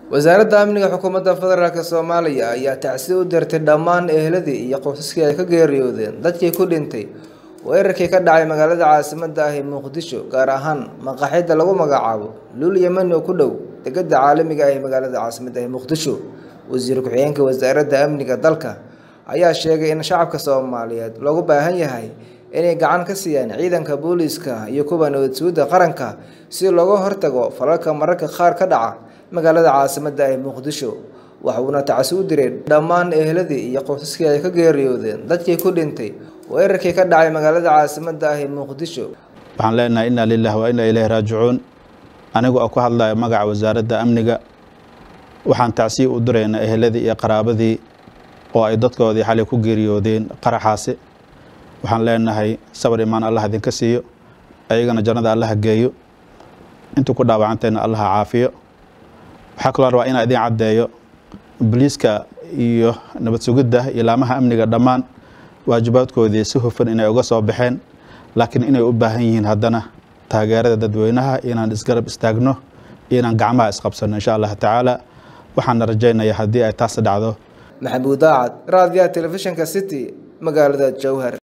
wasaaradda amniga xukuumadda federaalk soomaaliya ayaa tacsi u dirtay dhammaan eheladii iyo qoysaskii ay ka geeriyoodeen dadkii ku dhintay weerarkii ka dhacay magaalada caasimadda ah ee muqdisho gaar ahaan maqaaxida lagu magacaabo luul yemani oo ku dhow degada caalamiga ah ee magaalada caasimadda ee muqdisho wasiir ku-xigeenka wasaaradda amniga dalka ayaa sheegay in shacabka soomaaliyeed loogu baahan yahay inay gacan ka siiyaan ciidanka booliiska iyo kuwa nabadsuudda qaranka si looga hortago falalka mararka qaar ka dhaca magaalada caasimadda ee muqdisho waxuuna tacsi u diray dhammaan eheladii iyo qoysaskii ay ka geeriyoodeen dadkii ku dhintay weerarkii ka dhacay magaalada caasimadda ah ee muqdisho waxaan leenahay inaa lilah waa inaa ilaahi raajicuun anigu oo ku hadlaya magaca wasaaradda amniga waxaan tacsiya u diraynaa eheladii iyo qaraabadii oo ay dadkoodii xalay ku geeriyoodeen qaraxaasi waxaan leenahay sabar imaan allah idinka siiyo ayagana jannada allaha geeyo intuu ku dhaawacantayna allaha caafiyo waxaa kaloo rabaa inaa idin caddeeyo boliiska iyo nabad sugidda iyo laamaha amniga dhammaan waajibaadkoodii si hufan inay uga soo baxeen laakiin inay u baahan yihiin haddana taageerada dadweynaha inaan isgarab istaagno iyo inaan gacmaha isqabsanno insha allah tacaala waxaana rajaynaya haddii ay taas dhacdo maxamuud daacad raadiyaha telefishinka city magaalada jowhar